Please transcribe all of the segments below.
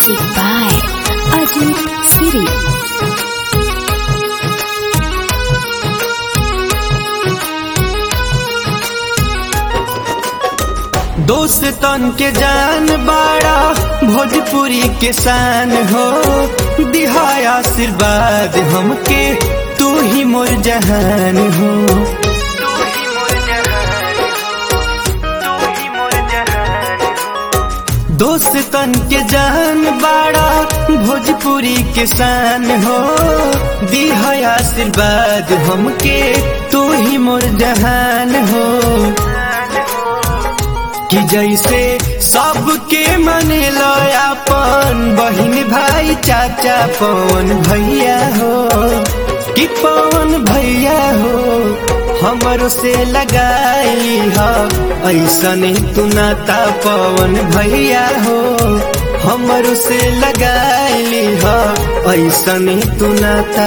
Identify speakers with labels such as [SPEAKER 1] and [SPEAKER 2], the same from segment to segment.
[SPEAKER 1] Music by Ajit Siri.
[SPEAKER 2] दोस्तन के जान बाड़ा भोजपुरी के शान हो दिहाय आशीर्वाद हमके तू ही मोर जहान हो दोस्तन के जान बाड़ा भोजपुरी के शान हो दिहाय आशीर्वाद हमके तू ही मोर जहान हो कि जैसे सबके मने अपन बहन भाई चाचा पवन भैया हो कि पवन भैया हो हमरो से लगाई ह ऐसन तू नाता पवन भैया हो हमरो से लगाई ह ऐसन तू नाता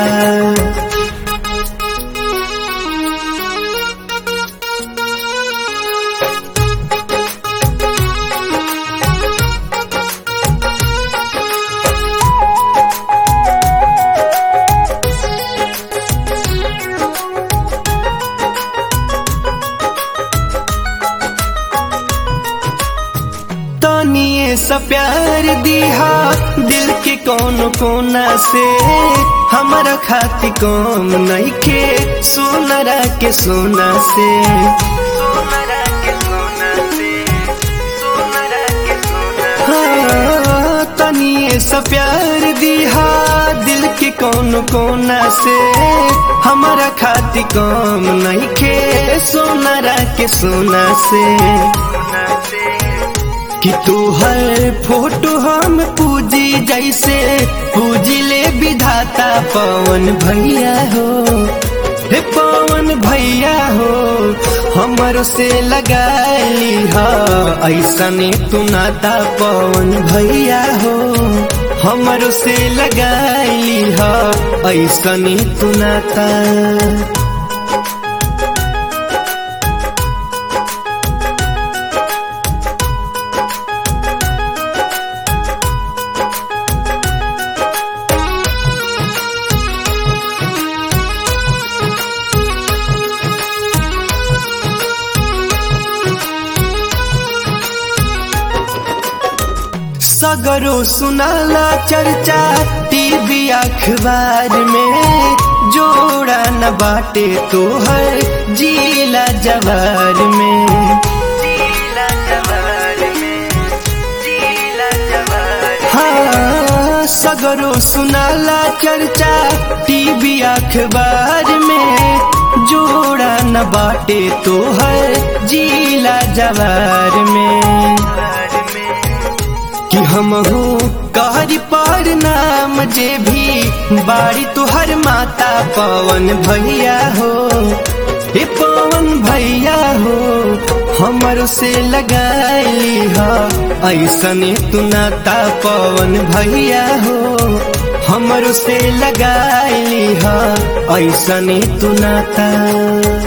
[SPEAKER 2] तनिए सा प्यार दिहा दिल के कौन कोना से हमारा खाती कौम नहीं के सोनरा के सोना से हाँ, तनिए सा प्यार दिहा दिल के कौन कोना से हमारा खाती कौम नहीं के सोनरा के सोना से कि तू हर फोटो हम पूजी जैसे पूजी ले विधाता पवन भैया हो हे पवन भैया हो हमर से लगाई हा ऐसने तू नाता पवन भैया हो हमर से लगाई हा ऐसने तू नाता सगरो सुनाला चर्चा टीवी अखबार में जोड़ा न बाटे तो हर जीला जवार में हाँ सगरो सुनाला चर्चा टीवी अखबार में जोड़ा न बाटे तो हर जीला जवार में कि हम हो कहरी पर नाम जे भी बाड़ी तुहर माता पवन भैया हो हे पवन भैया हो हमर से लगाई हा ऐसने तू नाता पवन भैया हो हमर से लगाई हा ऐसने तू नाता